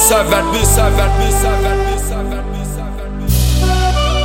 B7, B7, B7, B7, B7.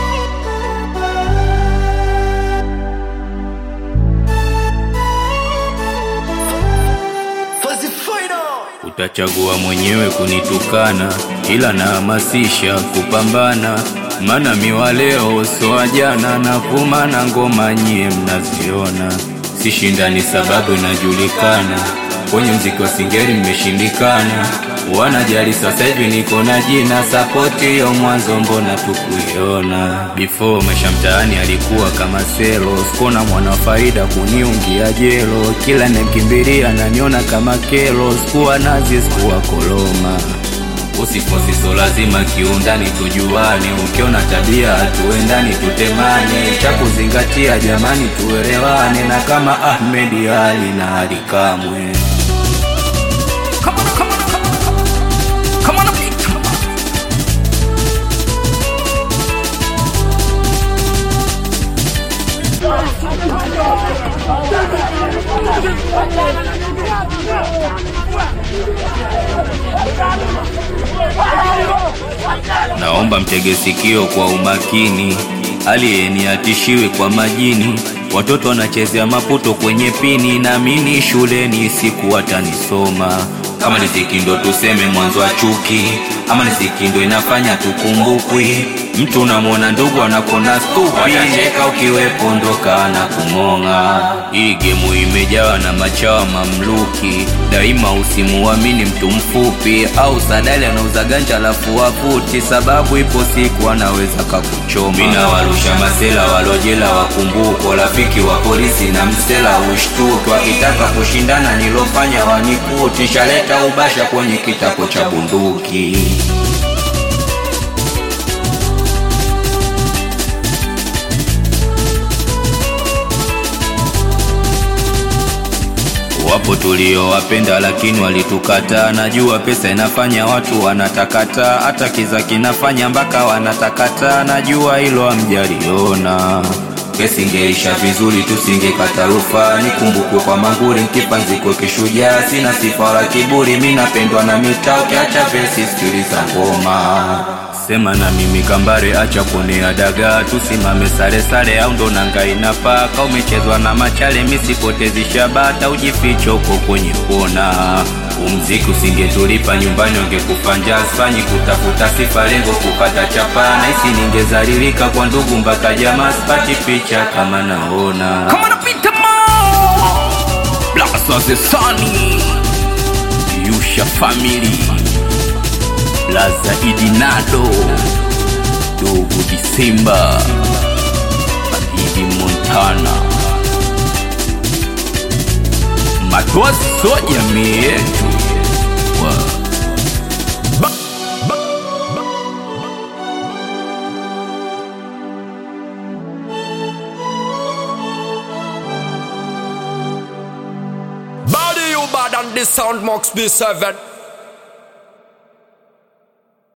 Utachagua mwenyewe kunitukana, ila nahamasisha kupambana, mana miwa leo soa jana, na vuma na ngoma nyie mnaziona, sishindani sababu inajulikana, kwenye mziki wa singeli mmeshindikana, wanajali sasa hivi niko na jina, sapoti hiyo mwanzo mbona tukuiona, before maisha mtaani alikuwa kama selo, sikona mwana faida kuniungia jelo, kila nemkimbilia naniona kama kelo, sikuwa nazi sikuwa koloma Usifosiso lazima kiundani tujuane, ukiona tabia hatuendani tutemane, cha kuzingatia jamani tuelewane, na kama Ahmed Ali na Ali Kamwe. Come on, come on, come on, come on. Come on, beat. Naomba mtege sikio kwa umakini, aliyeni atishiwe kwa majini. Watoto wanachezea maputo kwenye pini, naamini shuleni siku watanisoma. Kama riziki ndo tuseme mwanzo wa chuki, ama riziki ndo inafanya tukumbukwi. Mtu unamwona ndugu anakona stupi, watacheka ukiwepo ndoka na kumong'a. Hii gemu imejawa na machawa mamluki, daima usimuamini mtu mfupi au sadali anauza ganja alafu waputi, sababu ipo siku anaweza kakuchoma. Mina warusha masela walojela wakumbuko, rafiki wa polisi na msela ushtuki, wakitaka kushindana nilofanya wanikuti, shaleta ubasha kwenye kitako cha bunduki. Wapo tuliowapenda lakini walitukataa. Najua pesa inafanya watu wanatakata, hata kiza kinafanya mpaka wanatakata. Najua hilo hamjaliona. Kesi ingeisha vizuri, tusingekata rufaa. Nikumbukwe kwa manguri, nkipanziko kishujaa. Sina sifa wala kiburi, mi napendwa na mitaa. Ukiacha vesi, sikiliza ngoma. Sema na mimi kambare, acha kuonea dagaa, tusimame sare sare, au ndo nanga inapaa. Ka umechezwa na machale, misipotezi shabata, ujifiche uko kwenye kona. Umziki usingetulipa nyumbani, ungekufa njaa. Sifanyi kutafuta sifa, lengo kupata chapa. Nahisi ningezalilika kwa ndugu mpaka jamaa, sipati picha kama naona. Come on, beat them all. Blast of the Sunny Yusha Family Laza Idinado Dogo Disemba Idi Montana Matoa so jamii yetu Wa- Body you bad and the sound Max B7.